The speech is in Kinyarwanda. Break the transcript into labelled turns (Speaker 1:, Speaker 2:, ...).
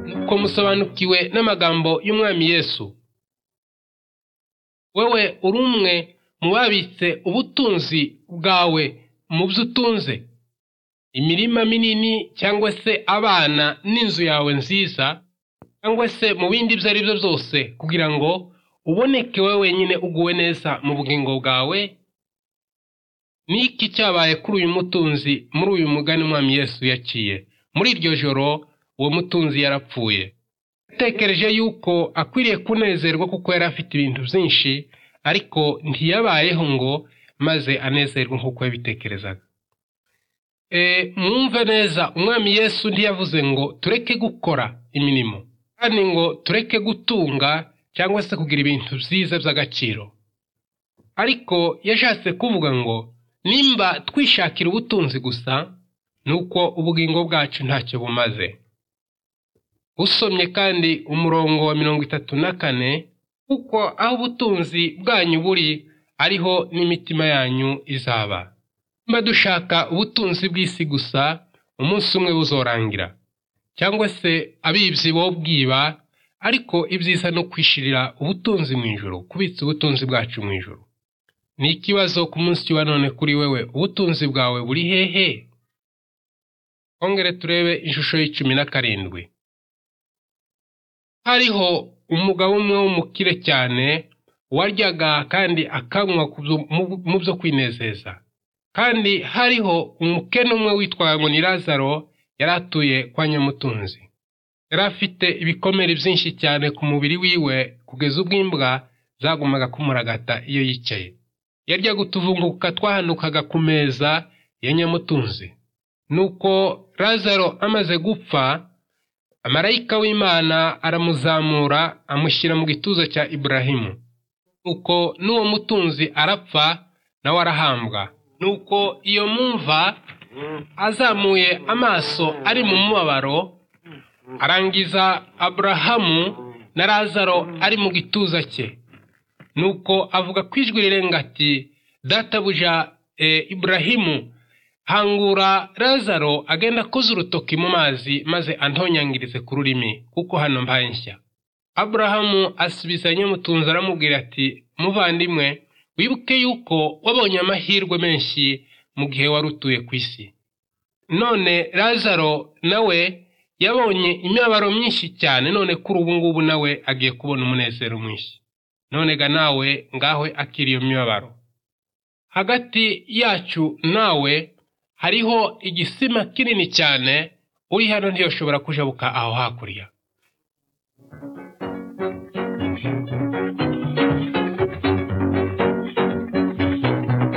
Speaker 1: Nuko musobanukiwe n'amagambo y'Umwami Yesu. Wewe uri umwe mu babitse ubutunzi bwawe mu byo utunze. Imirima minini cyangwa se abana n'inzu yawe nziza cyangwa se mu bindi ibyo ari byo byose kugira ngo uboneke wowe wenyine uguwe neza mu bugingo bwawe ni iki cyabaye kuri uyu mutunzi muri uyu mugani umwami Yesu yaciye muri iryo joro uwo mutunzi yarapfuye yatekereje yuko akwiriye kunezerwa kuko yari afite ibintu byinshi ariko ntiyabayeho ngo maze anezerwe nk'uko yabitekerezaga mwumve neza umwami Yesu ntiyavuze ngo tureke gukora imirimo kandi ngo tureke gutunga cyangwa se kugira ibintu byiza by'agaciro ariko yashatse kuvuga ngo nimba twishakira ubutunzi gusa ni uko ubugingo bwacu ntacyo bumaze usomye kandi umurongo wa mirongo itatu na kane kuko aho ubutunzi bwanyu buri ariho n'imitima yanyu izaba nimba dushaka ubutunzi bw'isi gusa umunsi umwe buzorangira cyangwa se abibyi bo bwiba ariko ibyiza no kwishirira ubutunzi mu ijoro kubitsa ubutunzi bwacu mu ijoro ni ikibazo ku munsi wa none kuri wewe ubutunzi bwawe buri hehe twongere turebe ishusho y'icumi na karindwi hariho umugabo umwe w'umukire cyane waryaga kandi akanywa mu byo kwinezeza kandi hariho umukene umwe witwaye ngo ni lazaro yari atuye kwa nyamutunzi yari afite ibikomere byinshi cyane ku mubiri wiwe kugeza ubwo imbwa zagumaga kumuragata iyo yicaye yaryaga utuvunguka twahanukaga ku meza ya nyamutunzi nuko lazaro amaze gupfa amarayika w'imana aramuzamura amushyira mu gituza cya iburahimu nuko n'uwo mutunzi arapfa nawe arahambwa nuko iyo mumva azamuye amaso ari mu mubabaro arangiza aburahamu na lazaro ari mu gituza cye nuko avuga ko ijwi rirenga ati databuja iburahimu hangura lazaro agenda akoze urutoki mu mazi maze antonyangirize ku rurimi kuko hano mbaye nshya aburahamu asubiza nyamutunzi aramubwira ati muvandimwe wibuke yuko wabonye amahirwe menshi mu gihe wari utuye ku isi none lazaro nawe yabonye imibabaro myinshi cyane none kuri ubu ngubu nawe agiye kubona umunezero mwinshi nonega nawe ngawe akiri iyo mibabaro hagati yacu nawe hariho igisima kinini cyane uri hano ntiyoshobora kujabuka aho hakurya